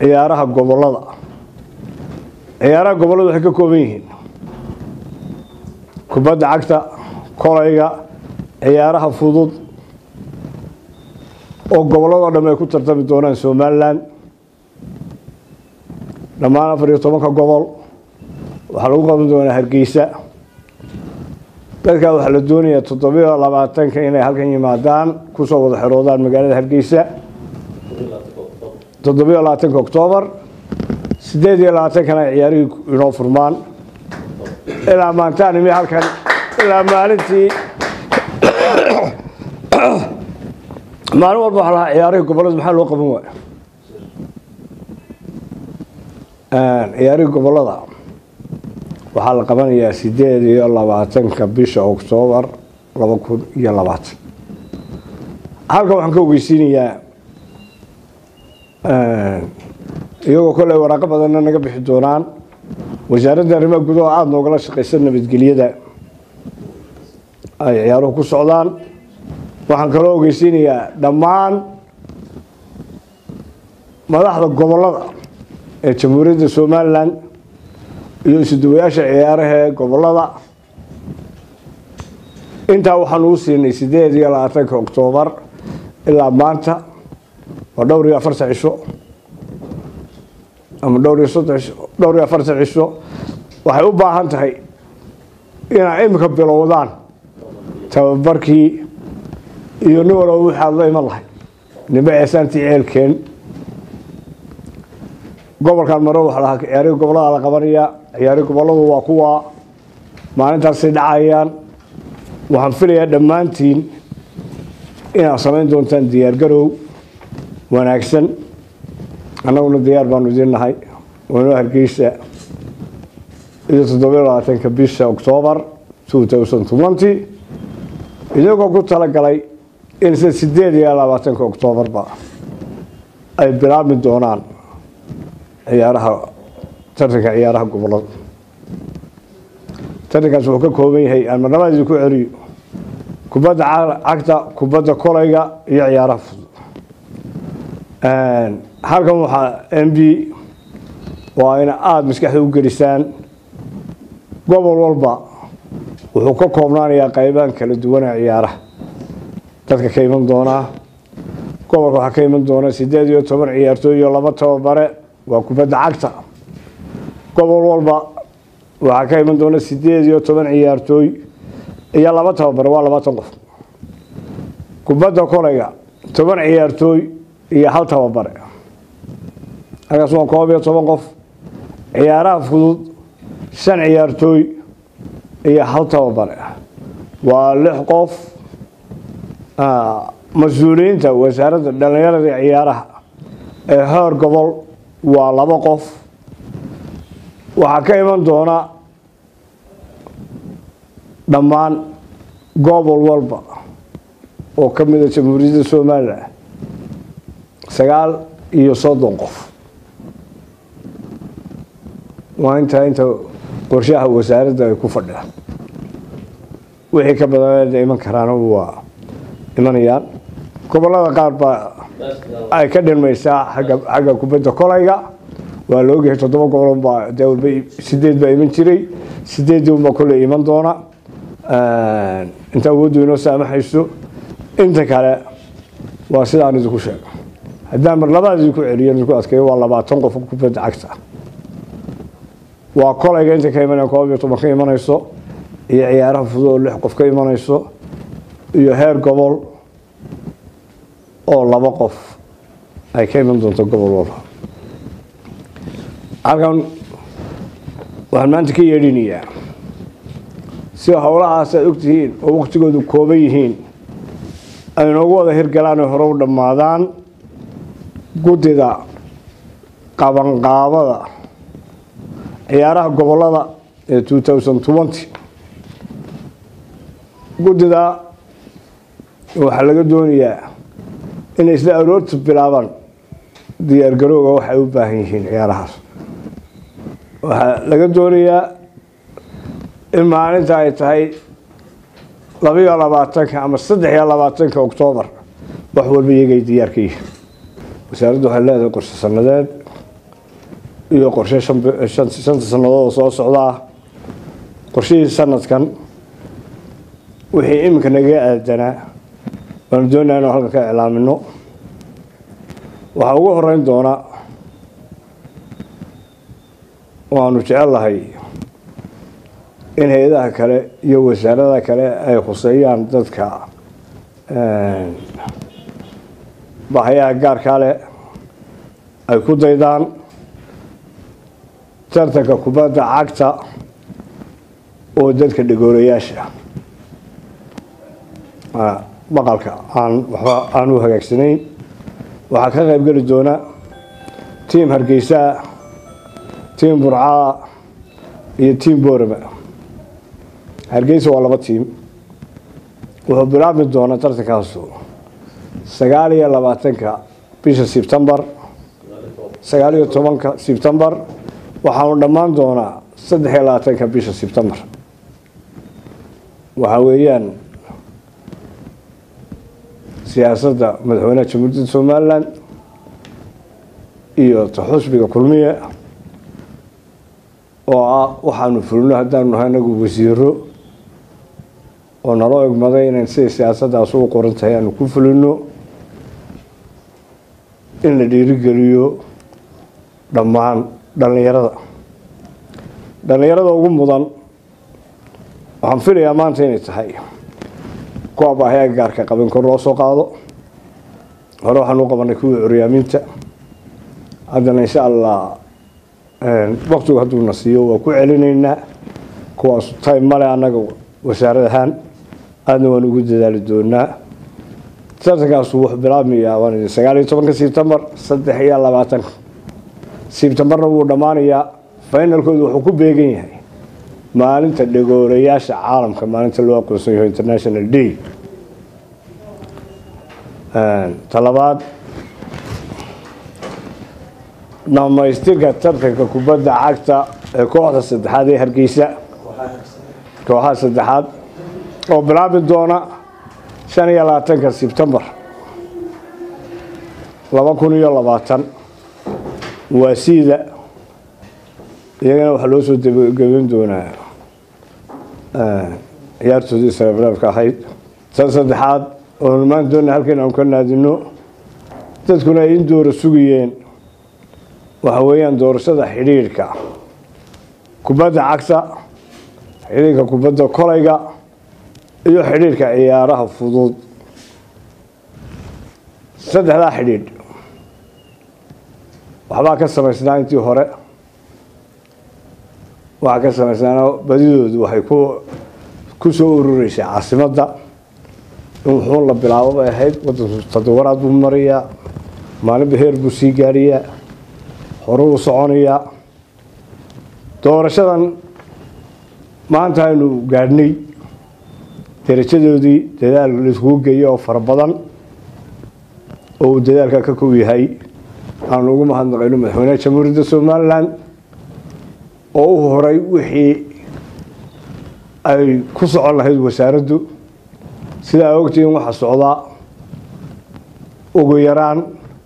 ciyaaraha gobolada ciyaaraha gobollada waxay ka kooban yihiin kubadda cagta kolayga ciyaaraha fudud oo gobolladoo dham ay ku tartami doonaan somalilan dhammaan afar iyo tobanka gobol waxaa lagu qaban doonaa hargeysa dadkaa waxaa la doonayaa toddobiyo labaatanka inay halkan yimaadaan kusoo wada xeroodaan magaalada hargeysa toddobiyo labaatanka oktoobar sideed iyo labaatankana ay ciyaarihii inoo furmaan ilaa maantaan imi halkan ilaa maalintii maalin walba waxaa lahaa ciyaarihii gobollada maxaa loo qaban waaya ciyaarihii gobollada waxaa la qabanayaa sideed iyo labaatanka bisha oktoobar laba kun iyo labaatan halkan waxaan ka ogeysiinayaa iyagoo kolley waraaqo badanna naga bixi doonaan wasaaradda arrimaha gudaha aada noogala shaqaysa nabadgelyada ay ciyaaruhu ku socdaan waxaan kaloo ogeysiinayaa dhammaan madaxda gobollada ee jamhuuriyadda somalilan iyo isuduwayaasha ciyaaraha ee gobollada intaa waxaan uu siinay sideed iyo labaatanka oktoobar ilaa maanta waa dhowr iyo afartan cisho ama dhowr iyo soddon cisho dhowr iyo afartan cisho waxay u baahan tahay inaa imika bilowdaan tababarkii iyo nin walba wixii aad la iman lahay nimbe eesaantii ceelkeen gobolkan maro waxaa lahaa ciyaarihii gobollada la qabanaya ciyaarihii gobolladu waa kuwa maalintaasay dhacayaan waxaan filayaa dhammaantiin inaad samayn doontaan diyaargarow wanaagsan annaguna diyaar baanu idiin nahay waanoo hargeysa iyo toddobiyo labaatanka bisha oktoobar two thousand twenty iyagoo ku talagalay in sida sideed iyo labaatanka oktoobarba ay bilaabmi doonaan ciyaaraha tartanka ciyaaraha gobollada tartankaas wuxuu ka kooban yahay aan marnabada idinku celiyo kubadda cagta kubadda kolayga iyo ciyaaraha fudud halkan waxaa m b waa ina aada maskaxda u gelisaan gobol walba wuxuu ka koobnaanayaa qaybahan kala duwana ciyaaraha dadka ka iman doonaa gobolka waxaa ka iman doona sideed iyo toban ciyaartooy iyo laba tababare waa kubadda cagta gobol walba waxaa ka iman doona sideed iyo toban ciyaartooy iyo laba tababare waa labaatan qof kubadda kolayga toban ciyaartooy iyo hal tababare halkaas waa koob iyo toban qof ciyaaraha fudud shan ciyaartooy iyo hal tababare waa lix qof mas-uuliyiinta wasaaradda dhallinyarada ciyaaraha ee heer gobol waa laba qof waxaa ka iman doona dhammaan gobol walba oo ka mida jamhuuriyadda somalilan sagaal iyo soddon qof waa intaa inta qorshaha wasaaradda ay ku fadhiyaan wixii ka badan iman karaan waa imanayaan gobollada qaar baa ay ka dhinmaysaa agga xagga kubadda kolayga waa la ogyahay toddoba gobol baa dee walba sideed baa iman jiray sideedii unbaa kolley iman doona inta awooddu inoo saamaxayso inta kale waa sidaan idinku sheego haddaan mar labaad idinku celiyo idinku adkeeyo waa labaatan qof kubadda cagta waa kolayga inta ka imanaya koob iyo toban ka imanayso iyo ciyaaraha fudud oo lix qof ka imanayso iyo heer gobol oo laba qof ay ka iman doonto gobol walba halkan waxaan maanta ka yeedhinayaa si howlahaas aad ogtihiin oo waktigoodu kooban yihiin ay noogu wada hirgalaan oo hore u dhammaadaan guddida qabanqaabada ciyaaraha gobollada ee two thousand twenty guddida waxaa laga doonayaa inay isla aroorta bilaabaan diyaargarowga waxay u baahan yihiin ciyaarahaas waxaa laga doonayaa in maalinta ay tahay labayo labaatanka ama saddex iyo labaatanka oktoobar wax walba iyagay diyaar ka yihiin wasaaraddu waxay leedahay qorshe sanadeed iyo qorshe shanta sannadood soo socdaa qorshihii sanadkan wixii iminka naga aadanaa waanu doonaa inuu halkan ka iclaamino waxaa ugu horeyn doona waanu jecellahay in hay-adaha kale iyo wasaaradaha kale ay khuseeyaan dadka bahayaha gaarkaa leh ay ku daydaan tartanka kubadda cagta oo dadka dhagoorayaasha maqalka aan waxba aan u hagaagsanayn waxaa ka qayb geli doona tiim hargeysaa tiim burcaa iyo tiim boorama hargeysa waa laba tiim wuxuu bilaabmi doonaa tartankaasu sagaal iyo labaatanka bisha sebtembar sagaal iyo tobanka sebtembar waxaanu dhammaan doonaa saddex iyo labaatanka bisha sebtembar waxaa weeyaan siyaasadda madaxweynaha jamhuuriyadda somalilan iyo taxusbiga kulmiye oo ah waxaanu fulino haddaanu nahay anagu wasiiro oo naloo egmaday inayn siday siyaasaddaas ugu qoran tahay aanu ku fulino in la dhiirigeliyo dhammaan dhallinyarada dhallinyarada ugu mudan waxaan filayaa maanta inay tahay kuwa baahayaa gaarka qabin kor loo soo qaado hore waxaan u qabanay kuwii curyaaminta haddana insha allah waktigu hadduuna siiyo waa ku celinaynaa kuwaas time male annaga wasaarad ahaan aadna waan ugu dadaali doonaa tartankaasu wuxuu bilaabmayaa waan idin sagaal iyo tobanka sebtembar saddex iyo labaatanka sebtembarna wuu dhammaanayaa finalkoodu wuxuu ku beegan yahay maalinta dhagoorayaasha caalamka maalinta loo aqoonsan yaho international day talabaad dhamaystirka tartanka kubadda cagta ee kooxda saddexaad ee hargeysa kooxaha saddexaad oo bilaabi doona shan iyo labaatanka sebtembar laba kun iyo labaatan waa siida iyagana waxaa loo soo gebin doonaa ciyaartoodii srebrafka ahayd tan saddexaad oo numaan doona halkan aanu ka naadino dadkuna ay in doora sugayeen waxa weeyaan doorashada xidhiidhka kubadda cagta xidhiidhka kubadda kolayga iyo xidhiidhka ciyaaraha fudud saddexdaa xidhiidh waxbaa ka samaysnaa intii hore waxaa ka samaysnaana badidoodu waxay ku ku soo urureysay caasimadda in wuxuun la bilaabo bay ahayd wadanku todobaraad buu marayaa maalinba heer buu sii gaariyaa hore uu soconayaa doorashadan maanta aynu gaadhnay darajadoodii dadaal laiskugu geeyo oo fara badan oo uu dadaalka ka kow yahay aanu ugu mahadnaqayno madaxweynaha jamhuuriyadda somalilan oo u horay wixii ay ku socon lahayd wasaaraddu sidaa ogtihiin waxaa socdaa ugu yaraan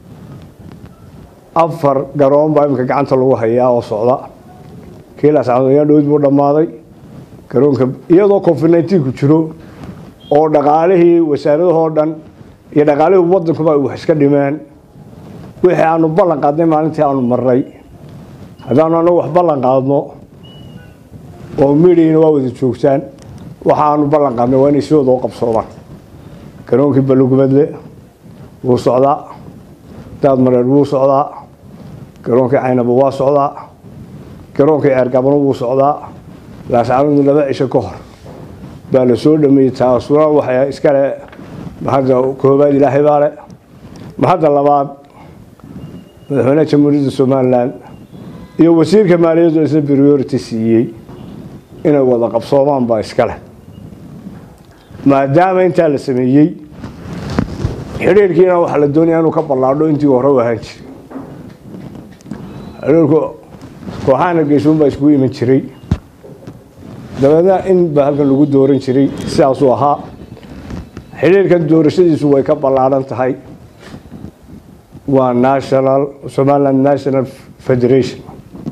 afar garoon baa iminka gacanta lagu hayaa oo socda kiilaas cadooyaa dhowd buu dhammaaday garoonka iyadoo covid nineteen ku jiro oo dhaqaalihii wasaaradahoo dhan iyo dhaqaalihii wadankuba ay wax iska dhimeen wixii aanu ballan qaadnay maalintii aanu marnay haddaanu anagu wax ballan qaadno oo midhiina waa wada joogtaan waxa aanu ballan qaadnay waa inay si wada u qabsoomaan garoonkii balugubadle wuu socdaa daad mareer wuu socdaa garoonkii caynaba waa socdaa garoonkii ceergabano wuu socdaa laascaanadu laba cisho ka hor baa la soo dhameeyey taasuna waxay iskale mahadda koobaad ilaahay baa le mahadda labaad madaxweynaha jamhuuriyadda somalilan iyo wasiirka maaliyaddu isna priority siiyey inay wada qabsoomaan baa iskale maadaama intaa la sameeyey xidhiirkiina waxaa la doonaya inuu ka ballaadho intii hore u ahaan jiray xidhiirku kooxahan hargeysuun baa iskugu iman jiray dabeedna in baa halkan lagu dooran jiray sidaasuu ahaa xidhiirkan doorashadiisu way ka ballaadhan tahay waa national somaliland national federation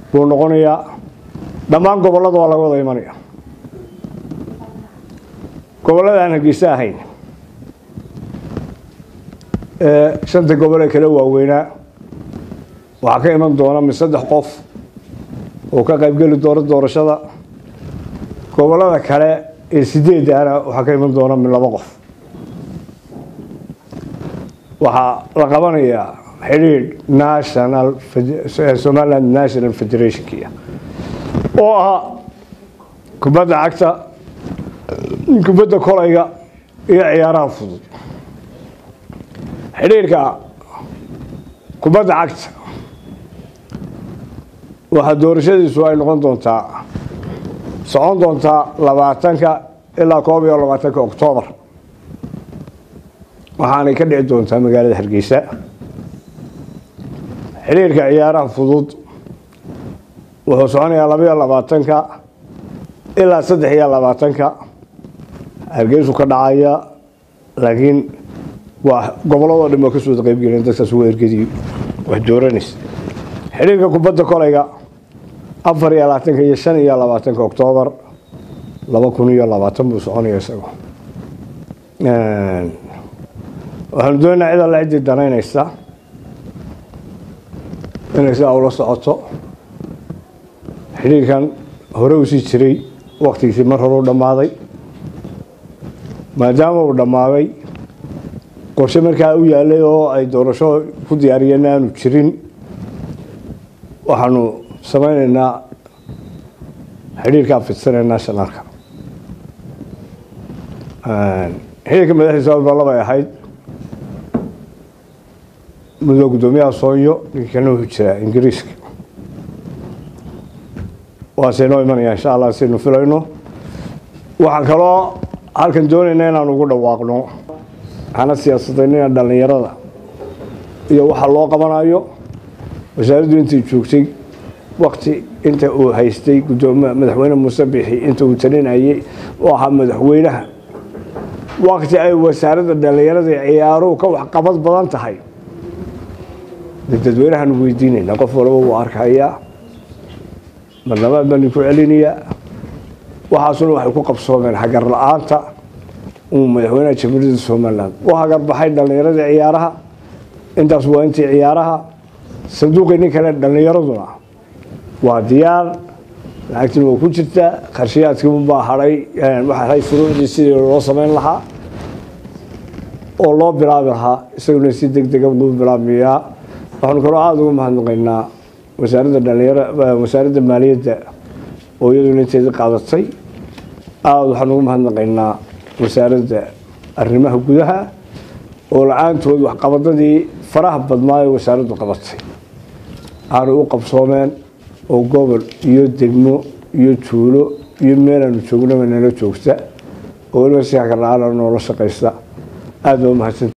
buu noqonayaa dhammaan gobollada waa laga wada imanaya gobollada aan hargeysa ahayn ee shanta gobol ee kala waaweynaa waxaa ka iman doona mid saddex qof oo ka qaybgeli doona doorashada gobollada kale ee sideedana waxaa ka iman doona mid laba qof waxaa la qabanayaa xidhiidh national somaliland national federationkia oo ah kubadda cagta kubadda kolayga iyo ciyaaraha fudud xidhiidhka kubadda cagta waxaa doorashadiisu ay noqon doontaa socon doontaa labaatanka ilaa koob iyo labaatanka oktoobar waxaanay ka dhici doontaa magaalada hargeysa xidhiirka ciyaaraha fudud wuxuu soconayaa labaiyo labaatanka ilaa saddex iyo labaatanka hargeysu ka dhacaya laakiin waa gobolladoo dhan waa kasoo wada qaybgelin dadkaas waa ergadii wax dooranaysa xidhiirka kubadda kolayga afar iyo labaatanka iyo shan iyo labaatanka oktoobar laba kun iyo labaatan buu soconaya isagu waxaanu doonaynaa cid alla ciddii danaynaysa inay sidaa ula socoto xidhiirkan hore u sii jiray waktigiisii mar hore u dhammaaday maadaama uu dhammaaday qorshe markaa u yaalay oo ay doorasho ku diyaariyeen aanu jirin waxaanu samaynaynaa xidhiirkaa fidsanee nationalka xidhiirka madaxdiisa walba labay ahayd muddo guddoomiyaha soonyo ninkii kalena wuxuu jiraa ingiriiska waase noo imanaya insha allah saynu filayno waxaan kaloo halkan doonayna inaan ugu dhawaaqno hana siyaasadayna dhallinyarada iyo waxa loo qabanayo wasaaraddu intay joogtay wakti inta uu haystay gudoomiya madaxweyne muuse bixi inta uu talinayay oo ahaa madaxweynaha wakti ay wasaaradda dhallinyarada iyo ciyaaruhu ka waxqabad badan tahay de dadweynahaanu weydiinaynaa qof walba wuu arkayaa marlabaad baanu ku celinayaa waxaasuna waxay ku qabsoomeen hagar la-aanta uu madaxweynaha jamhuuriyadda somalilan u hagar baxay dhallinyaradii ciyaaraha intaas waa intii ciyaaraha sanduuqii nin kale dhallinyaraduna waa diyaar lacagtina waa ku jirtaa qarshiyaadkiibaa hahay waxaa furuucdii sidii loo samayn lahaa oo loo bilaabi lahaa isaguna si deg dega luu bilaabmayaa waxaanu kaloo aada ugu mahadnaqaynaa wasaaradda dhalinyara wasaaradda maaliyadda oo iyaduna inteedii qaadatay aada waxaan ugu mahadnaqaynaa wasaaradda arrimaha gudaha oo la-aantood waxqabadadii faraha badnaayo wasaaraddu qabatay aanay u qabsoomeen oo gobol iyo degmo iyo tuulo iyo meelaanu joognaba nala joogta oo weliba si hagarla-aana noola shaqaysta aada baa umahadsan